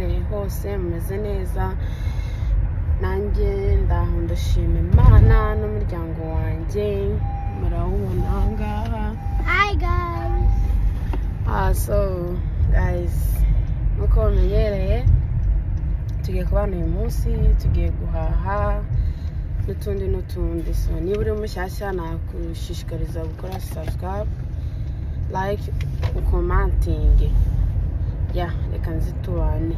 mwese mumeze neza nanjye ndaho ndashima imana n'umuryango wanjye murawubona aha ngaha Hi guys. Ah, so guys nk'uko mumenyereye tugiye kubana uyu munsi tugiye guhaha n'utundi n'utundi so niba uri mushyashya nakushishikariza gukora subscribe like commenting ya reka nzitubane